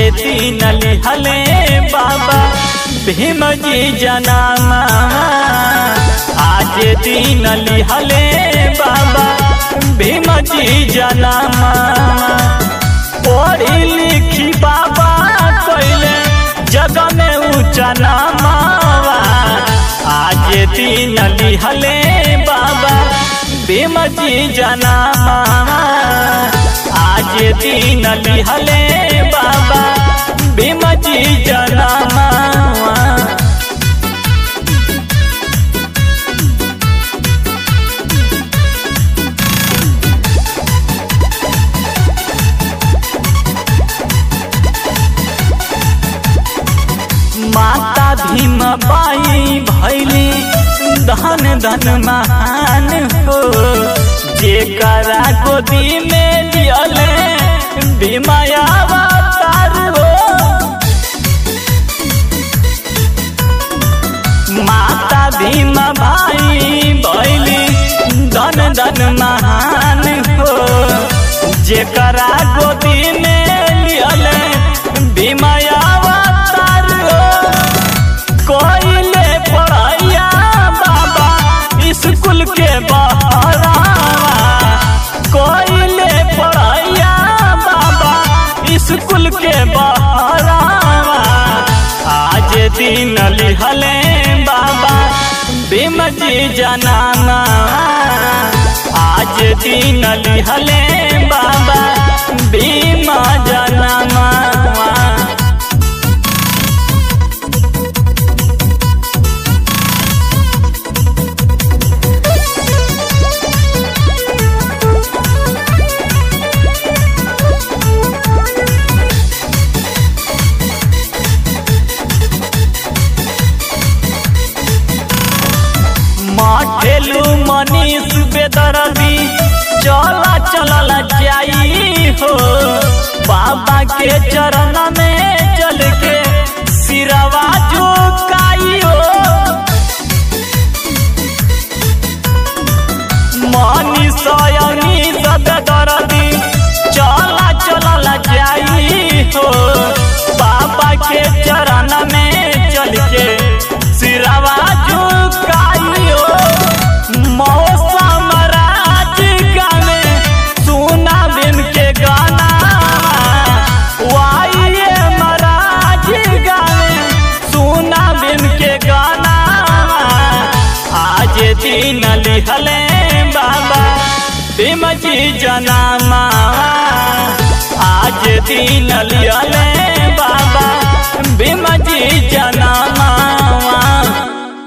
दिन लिहले बाबा भीम जी जनामा आज दिन लिहले बाबा भीम जी जनामा पढ़ी लिखी बाबा कैले जग में ऊंचा नामावा आज दिन लिहले बाबा भीम जी जनामा आज दिन लिहले बाबा भीम जी जनामा माता भीम बाई भैली धन धन महान हो जेकरा गोदी में लियले भीमाया अवतार हो माता भीम भाई भैली धन धन महान हो जेकरा गोदी में लियले भीमाया अवतार हो कोइले पढ़ैया बाबा स्कूल के बहरा कोइले पढ़ैया बाबा स्कूल के बहरा आज दिन लिहले बाबा भीम जी जनाना आज दिन लिहले बाबा भीम जनामा माठेलू मनीष बेदरदी चला चलल जाई हो बाबा के चरण में चल के सिरवा झुकाई हो मनीष अनीस बेदरदी चला चलल जाई हो बाबा के चरण में चल के सिरवा झुकाई हो मौसम राज गाने सुना बिन के गाना वाइए महाराज गाने सुना बिन के गाना आज दिन लिहले बाबा भीम जी जनामा आज दिन लिहले बाबा भीम जी जनामा